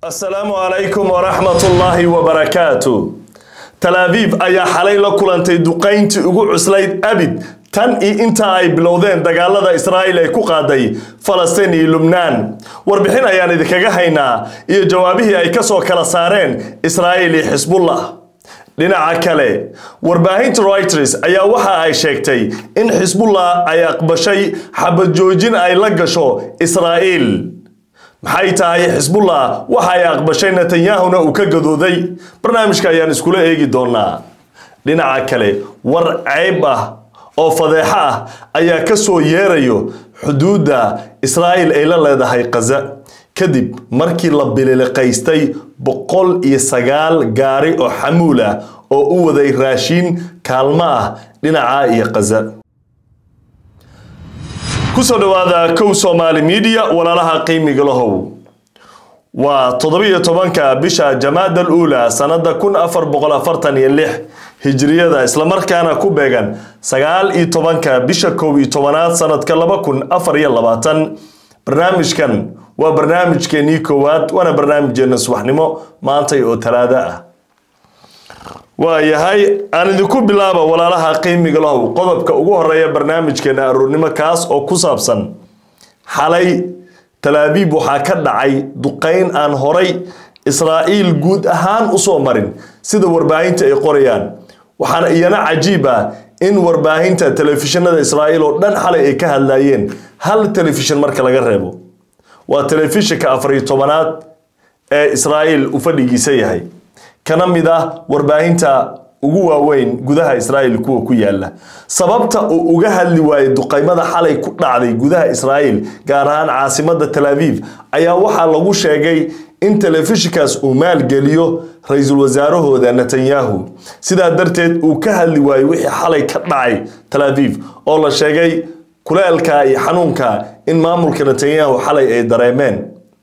asalaamu calaykum waraxmatullaahi wabarakaatu tal abiib ayaa xalay la kulantay duqayntii ugu cuslayd abid tan iyo inta ay bilowdeen dagaalada israa'iil ay ku qaaday falastiin iyo lubnaan warbixin ayaan idinkaga haynaa iyo jawaabihii ay ka soo kala saareen israa'iil iyo xisbullah dhinaca kale warbaahinta reuters ayaa waxa ay sheegtay in xisbullah ay aqbashay xabad joojin ay la gasho israa'iil maxay tahay xisbullah waxa ay aqbashay netanyahuna uu ka gadooday barnaamijka ayaan iskula eegi doonaa dhinaca kale war ceyb ah oo fadeexo ah ayaa ka soo yeerayo xuduudda israa'iil ay la leedahay khaza kadib markii la bililiqaystay boqol iyo sagaal gaari oo xamuul ah oo u waday raashiin kaalmo ah dhinaca iyo khaza kusoo dhawaada kow somaali media walaalaha qiimiga lahow waa toddobiyo tobanka bisha jamaada aluula sanada kun afar boqol afartan iyo lix hijriyada islamarkaana ku beegan sagaal iyo tobanka bisha kow iyo tobanaad sanadka laba kun afar iyo labaatan barnaamijkan waa barnaamijkeenii koowaad waana barnaamijkeena subaxnimo maantay oo talaado ah waayahay aan idinku bilaaba walaalaha qiimiga lahow qodobka ugu horeeya barnaamijkeena aroornimo kaas oo ku saabsan xalay talaabiib waxaa ka dhacay duqayn aan horay israa'iil guud ahaan usoo marin sida warbaahinta ay qorayaan waxaana iyana cajiib ah in warbaahinta telefishinada israa'iil oo dhan xalay ay ka hadlayeen hal telefishin marka laga reebo waa telefishinka afariyo tobanaad ee israa'iil u fadhigiisa yahay kana mid ah warbaahinta ugu waaweyn gudaha israa'iil kuwa ku yaala sababta uu uga hadli waayey duqaymada xalay ku dhacday gudaha israa'iil gaar ahaan caasimada tel aviv ayaa waxaa lagu sheegay in telefishinkaas uu maalgeliyo ra-iisul wasaarahooda netanyahu sidaa darteed uu ka hadli waayey wixii xalay ka dhacay tel aviv oo la sheegay kuleelka iyo xanuunka in maamulka netanyahu xalay ay dareemeen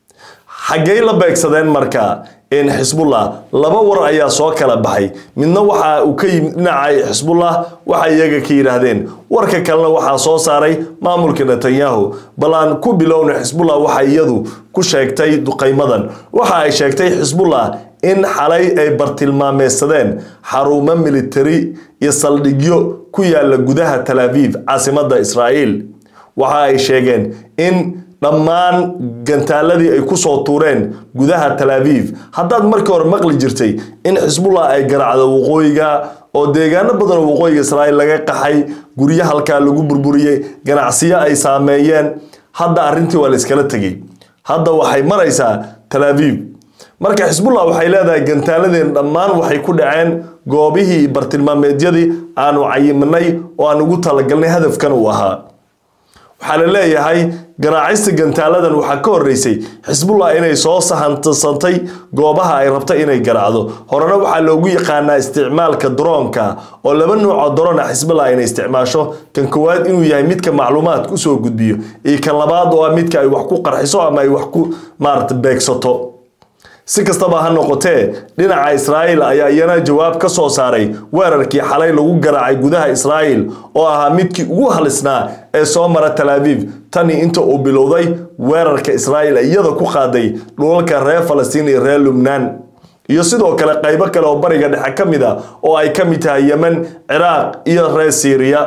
xaggey la beegsadeen marka in xisbullah laba war ayaa soo kala baxay midna waxa uu ka yimid dhinaca xisbullah waxay iyaga ka yidhaahdeen warka kalena waxaa soo saaray maamulka netanyahu bal aan ku bilowna xisbullah waxa iyadu ku sheegtay duqaymadan waxa ay sheegtay xisbullah in xalay ay bartilmaameysadeen xarumo militari iyo saldhigyo ku yaala gudaha tel aviv caasimada israa'iil waxa ay sheegeen in dhammaan gantaaladii ay kusoo tuureen gudaha tel aviv haddaad markii hore maqli jirtay in xisbullah ay garacdo waqooyiga oo deegaano badan oo waqooyiga israa'iil laga qaxay guryo halkaa lagu burburiyey ganacsiyo ay saameeyeen hadda arrintii waa la iskala tegey hadda waxay maraysaa tel aviv marka xisbullah waxay leedahay gantaaladeen dhammaan waxay ku dhaceen goobihii bartilmaameedyadii aanu cayiminay oo aan ugu talagalnay hadafkan uu ahaa waxaa la leeyahay garaacista gantaaladan waxaa ka horeysay xisbullah inay soo sahantasantay goobaha ay rabta inay garaacdo horena waxaa loogu yaqaanaa isticmaalka droonka oo laba nuucoo drona xisbullah inay isticmaasho kan koowaad inuu yahay midka macluumaadka usoo gudbiyo iyo kan labaad oo ah midka ay wax ku qarxiso ama ay wax ku maarata beegsato si kastaba ha noqotee dhinaca israa'iil ayaa iyana jawaab ka soo saaray weerarkii xalay lagu garaacay gudaha israa'iil oo ahaa midkii ugu halisnaa ee soo mara tel aviv tani inta uu bilowday weerarka israa'iil iyada ku qaaday dhulalka reer falastiin iyo reer lubnaan iyo sidoo kale qaybo kale oo bariga dhexe ka mid a oo ay ka mid tahay yemen ciraaq iyo reer siiriya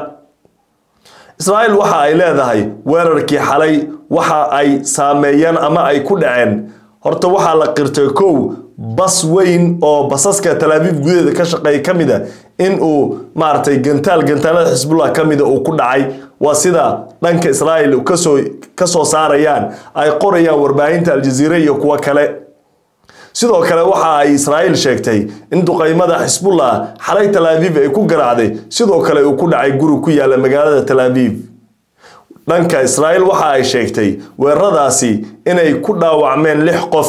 israa'iil waxa ay leedahay weerarkii xalay waxa ay saameeyeen ama ay ku dhaceen horta waxaa la qirtay kow bas weyn oo basaska tel aviv gudaheeda ka shaqeeya ka mid a in uu maaragtay gantaal gantaalada xisbullah ka mida uu ku dhacay waa sida dhanka israa'iil kasoo kasoo saarayaan ay qorayaan warbaahinta aljaziira iyo kuwo kale sidoo kale waxa ay israa'iil sheegtay in duqaymada xisbullah xalay tel aviv ay ku garaacday sidoo kale uu ku dhacay guri ku yaala magaalada tel aviv dhanka israa'iil waxa ay sheegtay weeraradaasi inay ku dhaawacmeen lix qof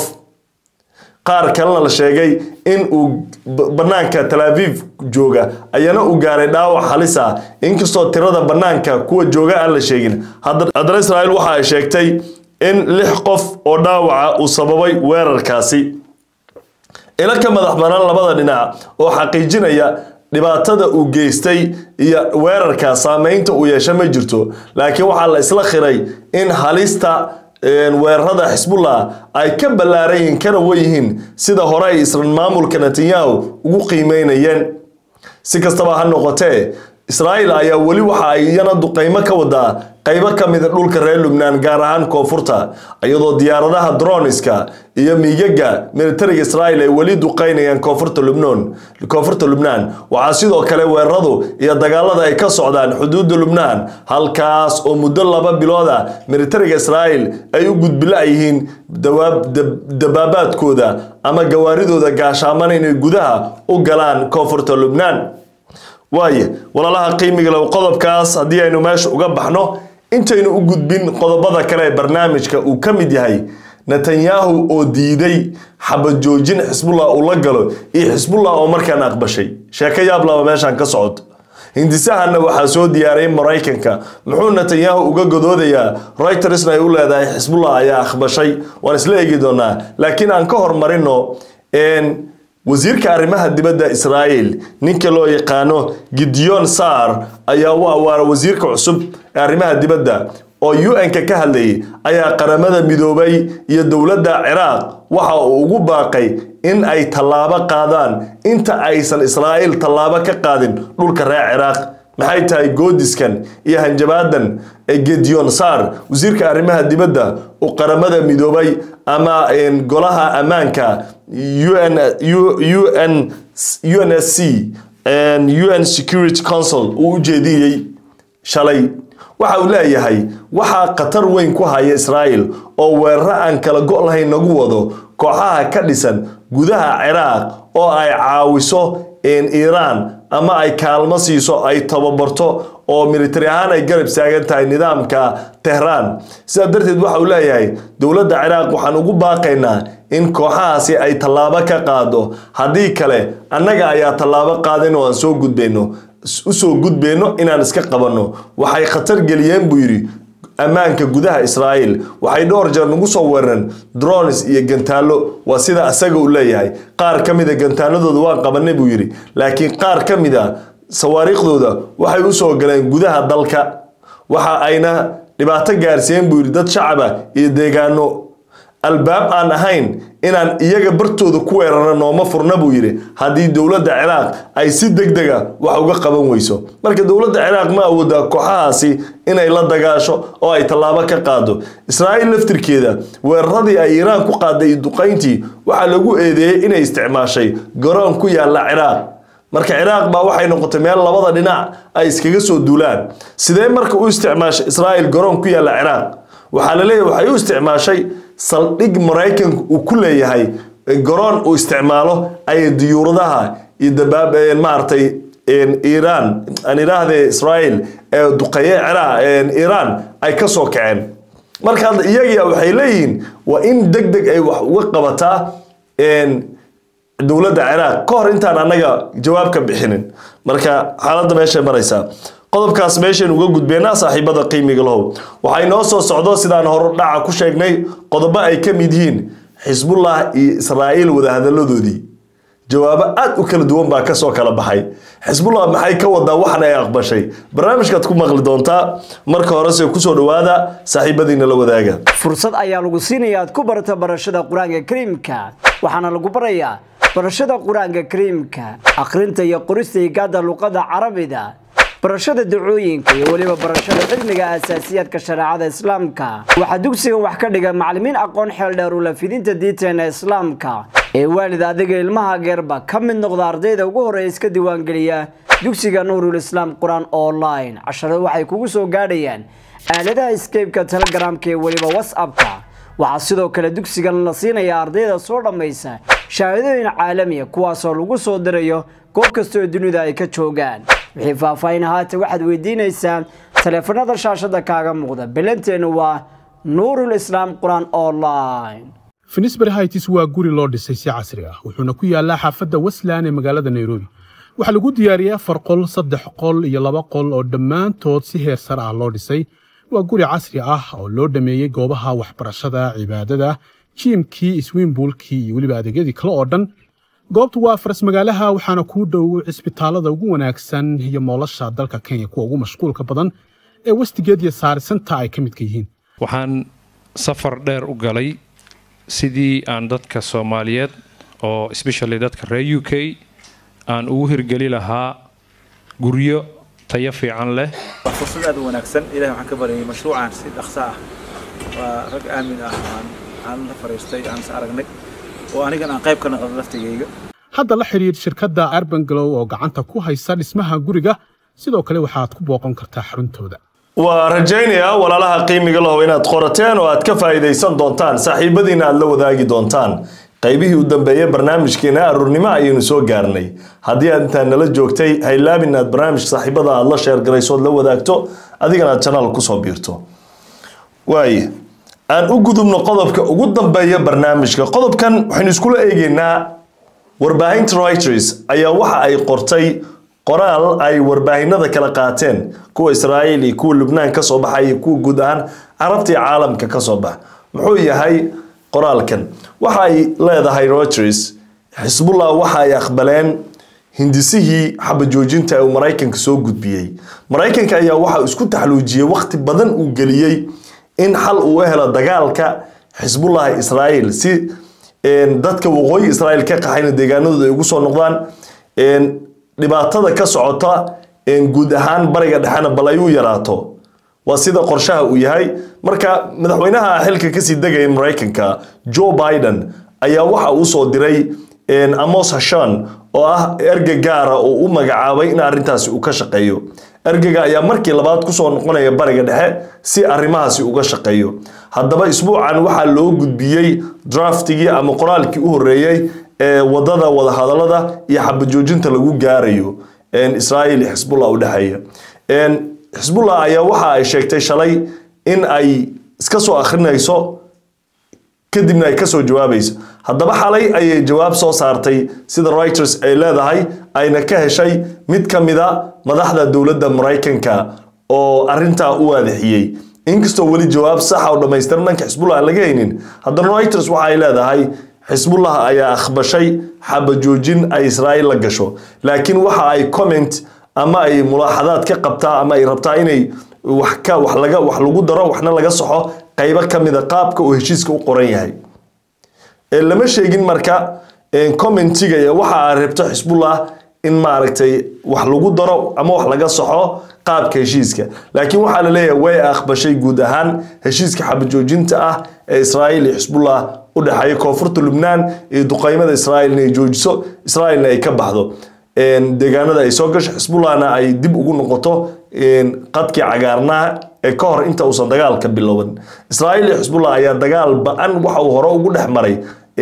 qaar kalena la sheegay in uu bannaanka tel aviv jooga ayana uu gaaray dhaawac halis ah inkastoo tirada bannaanka kuwa jooga aan la sheegin haddana israa'iil waxa ay sheegtay in lix qof oo dhaawaca uu sababay weerarkaasi ilo ka madax banaan labada dhinac oo xaqiijinaya dhibaatada uu geystay iyo weerarka saameynta uu yeesha ma jirto laakiin waxaa la isla khiray in halista weerarada xisbullah ay ka ballaaran yihiin kana weyihiin sida hore ay isran maamulka netanyahu ugu qiimeynayeen si kastaba ha noqotee israa'iil ayaa weli waxa ay iyana duqeymo ka wadaa qaybo ka mida dhulka reer lubnaan gaar ahaan koonfurta iyadoo diyaaradaha droniska iyo miigaga militariga israa'iil ay weli duqeynayaan koonfurta lubnoon koonfurta lubnaan waxaa sidoo kale weeraradu iyo dagaalada ay ka socdaan xuduudda lubnaan halkaas oo muddo laba bilooda militariga israa'iil ay u gudbila yihiin dabaabaadkooda ama gawaaridooda gaashaamana inay gudaha u galaan koonfurta lubnaan waaye walaalaha qiimiga low qodobkaas haddii aynu meesha uga baxno intaynu u gudbin qodobada kale ee barnaamijka uu ka mid yahay netanyahu oo diiday xabad joojin xisbullah uu la galo iyo xisbullah oo markaan aqbashay sheeko yaab laba meeshaan ka socoto hindisahanna waxaa soo diyaariyay maraykanka muxuu netanyahu uga godoodayaa reutersna ay u leedahay xisbullah ayaa aqbashay waan isla eegi doonaa laakiin aan ka hormarino wasiirka arrimaha dibadda israa'iil ninka loo yaqaano gideon sar ayaa u awaara wasiirka cusub ee arrimaha dibadda oo un-ka ka hadlayay ayaa qaramada midoobay iyo dowladda ciraaq waxa uu ugu baaqay in ay tallaabo qaadaan inta aysan israa'iil tallaabo ka qaadin dhulka reer ciraaq maxay tahay goodiskan iyo hanjabaadan ee gideon sar wasiirka arrimaha dibadda uu qaramada midoobay ama golaha ammaanka UN, UN, UNSC UN Security Council uu u jeediyey shalay waxa uu leeyahay waxaa khatar weyn ku haya Israa'iil oo weeraro aan kala go' lahayn nagu wado kooxaha ka dhisan gudaha Ciraaq oo ay caawiso Iiraan ama ay kaalmo siiso ay tababarto oo militari ahaan ay garab taagan tahay nidaamka Tehran sidaa darteed waxa uu leeyahay dowladda Ciraaq waxaan ugu baaqaynaa in kooxahaasi ay tallaabo ka qaado haddii kale annaga ayaa tallaabo qaadin oo aan soo gudbayno usoo gudbayno inaan iska qabanno waxay khatar geliyeen buu yidhi ammaanka gudaha Israa'iil waxay dhowr jeer nagu soo weerareen drones iyo gantaalo waa sida asaga uu leeyahay qaar ka mid a gantaaladooda waan qabanay buu yidhi laakiin qaar ka mid a sawaariikhdooda waxay u soo galeen gudaha dalka waxa ayna dhibaato gaarsiiyeen buu yidhi dad shacaba iyo deegaano albaab aan ahayn inaan iyaga bartooda ku weerarno nooma furna buu yidhi haddii dowladda ciraaq ay si deg dega wax uga qaban weyso marka dowladda ciraaq ma awoodaa kooxahaasi inay la dagaasho oo ay tallaabo ka qaado israa'iil laftirkeeda weeraradii ay iiraan ku qaaday iyo duqayntii waxaa lagu eedeeyey inay isticmaashay garoon ku yaalla ciraaq marka ciraaq baa waxay noqotay meel labada dhinac ay iskaga soo duulaan sidee marka u isticmaashay israa'iil garoon ku yaalla ciraaq waxaa la leeyahay waxay u isticmaashay saldhig maraykanka uu ku leeyahay garoon uu isticmaalo ay diyuuradaha iyo dabaab maaragtay iiraan aan idhaahdee israa'iil ee duqeeye ciraaq iiraan ay ka soo kaceen marka hadda iyagia waxay leeyihiin waa in deg deg ay wax uga qabataa dowladda ciraaq ka hor intaan annaga jawaab ka bixinin marka xaaladda meeshay maraysaa qodobkaas meeshaynu uga gudbeynaa saaxiibada qiimiga lahow waxay noo soo socdo sidaan hore dhaca ku sheegnay qodobo ay ka mid yihiin xisbullah iyo israa'iil wadahadaladoodii jawaabo aad u kala duwan baa kasoo kala baxay xisbullah maxay ka wadaa waxan ay aqbashay barnaamijkaad ku maqli doontaa marka horese kusoo dhowaada saaxiibadiina la wadaaga fursad ayaa lagu siinaya aad ku barato barashada qur-aanka kariimka waxaana lagu barayaa barashada qur-aanka kariimka akhrinta iyo qorista higaada luqada carabida barashada dacooyinka iyo weliba barashada cilmiga asaasiyaadka shareecada islaamka waxaa dugsigan wax ka dhiga macallimiin aqoon xeel dheer ula fidinta diinteena islaamka ee waalid adiga ilmaha geerba ka mid noqda ardayda ugu horreeya iska diiwaangeliya dugsiga nuurul islaam qur-aan online casharada waxay kugu soo gaadhayaan aaladaha skeybka telegramka iyo weliba whatsappka waxaa sidoo kale dugsigan la siinayaa ardayda soo dhammaysa shahaadooyin caalamiya kuwaasoo lagu soo dirayo goob kastaoo dunida ay ka joogaan wixii faahfaahin ahaata waxaad weydiinaysaa taleefanada shaashada kaaga muuqda ballanteenu waa nuurul islaam qur-aan online finisbury hights waa guri loo dhisay si casri ah wuxuuna ku yaallaa xaafadda westland ee magaalada nairobi waxaa lagu diyaariyey afar qol saddex qol iyo laba qol oo dhammaantood si heer sare ah loo dhisay waa guri casri ah oo loo dhameeyey goobaha waxbarashada cibaadada jiimkii iswiimbuulkii iyo weliba adeegyadii kale oo dhan goobtu waa faras magaalaha waxaana kuu dhow cisbitaalada ugu wanaagsan iyo moolasha dalka kenya kuwa ugu mashquulka badan ee westigeed iyo saarisanta ay ka midka yihiin waxaan safar dheer u galay sidii aan dadka soomaaliyeed oo especially dadka reer u k aan ugu hirgeli lahaa guryo tayo fiican leh waa fursad aad u wanaagsan ilahay waxaan ka baryay mashruucan si dhaqso ah waa rag aamin ah aan aan la fariistay aan is aragnay oo anigan aan qayb ka noqdo laftigayga hadda la xidhiidh shirkadda arban glow oo gacanta ku haysa dhismaha guriga sidoo kale waxaad ku booqan kartaa xaruntooda waa rajaynayaa walaalaha qiimiga lahow inaad qorateen oo aad ka faa'iidaysan doontaan saaxiibadiina aad la wadaagi doontaan qaybihii u dambeeyey barnaamijkeena aruurnimo ayaynu soo gaarnay haddii aad intaa nala joogtay haylaabin inaad barnaamijka saaxiibada aad la sheergarayso ood la wadaagto adigana aad janaal kusoo biirto waaye aan u gudubno qodobka ugu dambeeya barnaamijka qodobkan waxaynu iskula eegeynaa warbaahinta reuters ayaa waxa ay qortay qoraal ay warbaahinada kala qaateen kuwa israa'iil iyo kuwa lubnaan ka soo baxay iyo kuwa guud ahaan carabta iyo caalamka ka soo baxa muxuu yahay qoraalkan waxa ay leedahay reuters xisbullah waxa ay aqbaleen hindisihii xabajoojinta ee uu maraykanka soo gudbiyey maraykanka ayaa waxa isku taxluujiyey waqti badan uu geliyey in xal uu helo dagaalka xisbullah israa'iil si dadka waqooyi israa'iil ka qaxayna deegaanadooda ay ugu soo noqdaan dhibaatada ka socota guud ahaan bariga dhexena bal ay u yaraato waa sida qorshaha uu yahay marka madaxweynaha xilka kasii degaya maraykanka joe biden ayaa waxa uu soo diray amos hashan oo ah erga gaara oo u magacaabay in arrintaasi uu ka shaqeeyo ergaga ayaa markii labaad kusoo noqonaya bariga dhexe si arrimahaasi uga shaqeeyo haddaba isbuucan waxaa loo gudbiyey draftigii ama qoraalkii u horeeyey ee wadada wadahadalada iyo xabajoojinta lagu gaarayo israa'iil iyo xisbullah u dhexeeya xisbullah ayaa waxa ay sheegtay shalay in ay iska soo akhrinayso kadibna ay kasoo jawaabayso haddaba xalay ayay jawaab soo saartay sida reuters ay leedahay ayna ka heshay mid ka mida madaxda dowladda maraykanka oo arintaa u waadixiyey inkastoo weli jawaab saxa oo dhammaystiran dhanka xisbullah aan laga haynin haddana reuters waxa ay leedahay xisbullah ayaa akhbashay xabajoojin ay israa'iil la gasho laakiin waxa ay comment ama ay mulaaxadaad ka qabtaa ama ay rabtaa inay wax ka wax laga wax lagu daro waxna laga saxo qaybo ka mida qaabka uu heshiiska u qoran yahay lama sheegin marka commentiga iyo waxa ay rabto xisbullah in maaragtay wax lagu daro ama wax laga saxo qaabka heshiiska laakiin waxaa la leeyahay way aqbashay guud ahaan heshiiska xabajoojinta ah ee israa'iil iyo xisbullah u dhexeeya koonfurta lubnaan iyo duqeymada israa'iil inay joojiso israa'iilna ay ka baxdo deegaanada ay soo gasho xisbullahna ay dib ugu noqoto qadkii cagaarnaha ee ka hor inta uusan dagaalka bilowin israa'iil iyo xisbullah ayaa dagaal ba-an waxa uu hore ugu dhex maray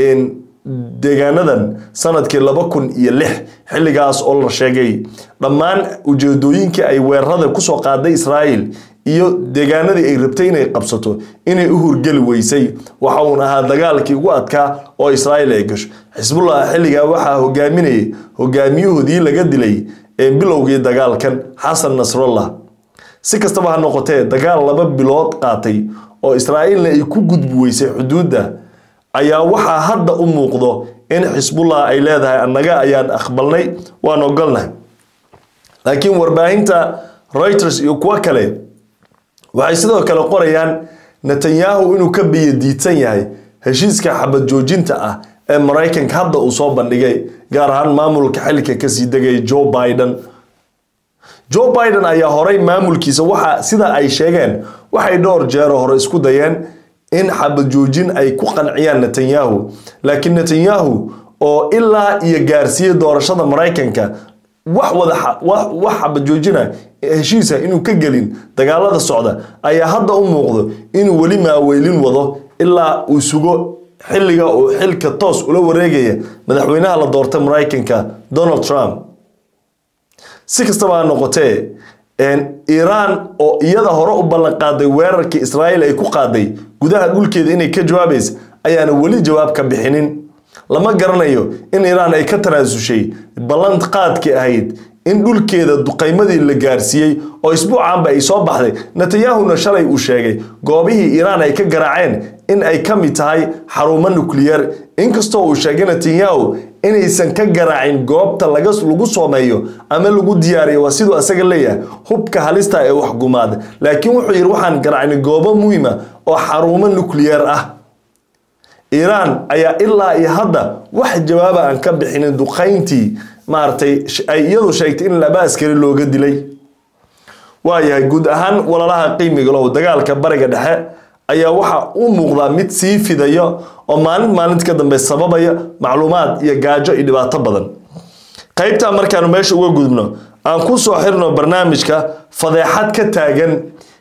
deegaanadan sanadkii laba kun iyo lix xilligaas oo la sheegay dhammaan ujeedooyinkii ay weerarada kusoo qaaday israa'iil iyo deegaanadii ay rabtay inay qabsato inay u hurgeli weysay waxa uun ahaa dagaalkii ugu adkaa oo israa'iil ay gasho xisbullah xilligaa waxaa hogaaminayay hogaamiyahoodii laga dilay bilowgii dagaalkan xasan nasrallah si kastaba ha noqotee dagaal laba bilood qaatay oo israa'iilna ay ku gudbi weysay xuduudda ayaa waxaa hadda u muuqdo in xisbullah ay leedahay annaga ayaan aqbalnay waan ogolnahay laakiin warbaahinta reuters iyo kuwo kale waxay sidoo kale qorayaan netanyahu inuu ka biyadiidsan yahay heshiiska xabad joojinta ah ee maraykanka hadda uu soo bandhigay gaar ahaan maamulka xilka kasii degaya joe biden joe biden ayaa horey maamulkiisa waxa sida ay sheegeen waxay dhowr jeero hore isku dayeen in xabad joojin ay ku qanciyaan netanyahu laakiin netanyahu oo ilaa iyo gaarsiiyey doorashada maraykanka wax wada wax xabad joojina heshiisa inuu ka gelin dagaalada socda ayaa hadda u muuqdo inuu weli maaweylin wado ilaa uu sugo xilliga uu xilka toos ula wareegaya madaxweynaha la doortay maraykanka donald trump si kastaba ha noqotee iiraan oo iyada hore u ballan qaaday weerarkii israa'iil ay ku qaaday gudaha dhulkeeda inay ka jawaabaysa ayaana weli jawaab ka bixinin lama garanayo in iiraan ay ka tanaasushay ballan qaadkii ahayd in dhulkeeda duqaymadii la gaarsiiyey oo isbuucaanba ay soo baxday netanyahuna shalay uu sheegay goobihii iiraan ay ka garaaceen in ay ka mid tahay xarumo nukliyeer inkastoo uu sheegay netanyahu inaysan ka garaacin goobta laga lagu soomeeyo ama lagu diyaariyo waa siduu asaga leeyahay hubka halista ee waxgumaada laakiin wuxuu yidhi waxaan garaacnay goobo muhiima oo xarumo nukliyeer ah iiraan ayaa ilaa iyo hadda wax jawaaba aan ka bixinin duqayntii maaragtay ay iyadu sheegtay in laba askari looga dilay waayahay guud ahaan walalaha qiimiga low dagaalka bariga dhexe ayaa waxa u muuqdaa mid sii fidaya oo maalin maalinta ka dambe sababaya macluumaad iyo gaajo iyo dhibaato badan qaybtaa markaanu meesha uga gudubno aan ku soo xirno barnaamijka fadeexad ka taagan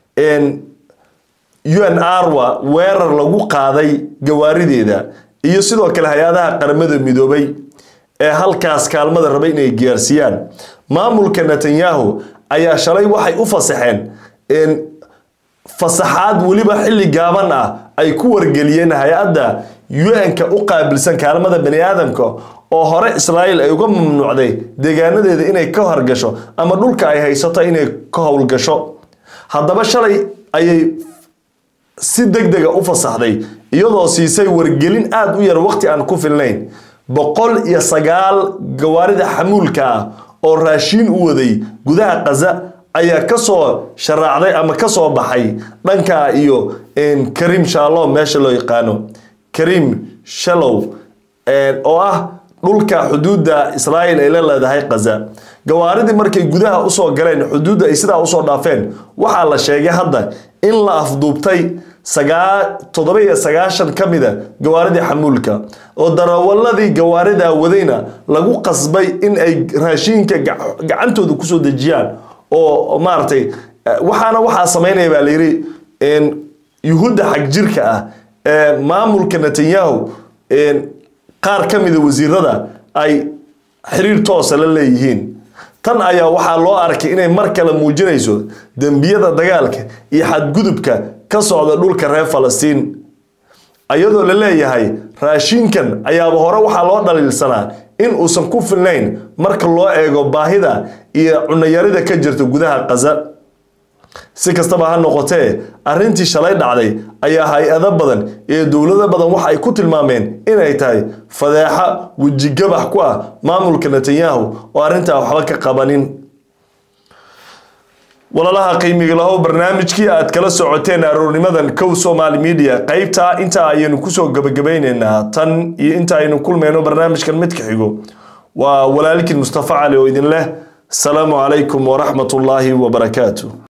un arwa weerar lagu qaaday gawaarideeda iyo sidoo kale hay-adaha qaramada midoobay ee halkaas kaalmada raba inay gaarsiiyaan maamulka netanyahu ayaa shalay waxay u fasaxeen fasaxaad weliba xilli gaaban ah ay ku wargeliyeen hay-adda un-ka u qaabilsan kaalmada bani aadamka oo hore israa'iil ay uga mamnuucday deegaanadeeda inay ka horgasho ama dhulka ay haysato inay ka howlgasho haddaba shalay ayay si deg dega u fasaxday iyadoo siisay wargelin aada u yar waqti aan ku filnayn boqol iyo sagaal gawaarida xamuulka ah oo raashiin u waday gudaha kaza ayaa kasoo sharaacday ama kasoo baxay dhanka iyo karim shalom meesha loo yaqaano karim shalow oo ah dhulka xuduudda israa'iil ay la leedahay kaza gawaaridii markay gudaha usoo galeen xuduudda ay sidaa usoo dhaafeen waxaa la sheegay hadda in la afduubtay toddoba iyo sagaashan ka mida gawaaridii xamuulka oo darawaladii gawaaridaa wadayna lagu qasbay in ay raashiinka gacantooda kusoo dejiyaan oo maaragtay waxaana waxaa samaynaya baa layidhi yuhuudda xagjirka ah ee maamulka netanyahu qaar ka mida wasiirada ay xiriir toosa la leeyihiin tan ayaa waxaa loo arkay inay mar kale muujinayso dembiyada dagaalka iyo xadgudubka ka socda dhulka reer falastiin iyadoo la leeyahay raashinkan ayaaba hore waxaa loo dhaliilsanaa in uusan ku filnayn marka loo eego baahida iyo cunayarida ka jirta gudaha kaza si kastaba ha noqotee arrintii shalay dhacday ayaa hay-ado badan iyo dowlado badan waxa ay ku tilmaameen inay tahay fadeexa wejigabax ku ah maamulka netanyahu oo arrintaa waxba ka qabanin walalaha qiimiga lahow barnaamijkii aad kala socoteen aroornimadan kow somaali media qaybtaa intaa ayaynu kusoo gabagabayneynaa tan iyo inta aynu kulmayno barnaamijkan midka xigo waa walaalkiin mustafa cali oo idin leh asalaamu calaykum waraxmat ullaahi wabarakaatu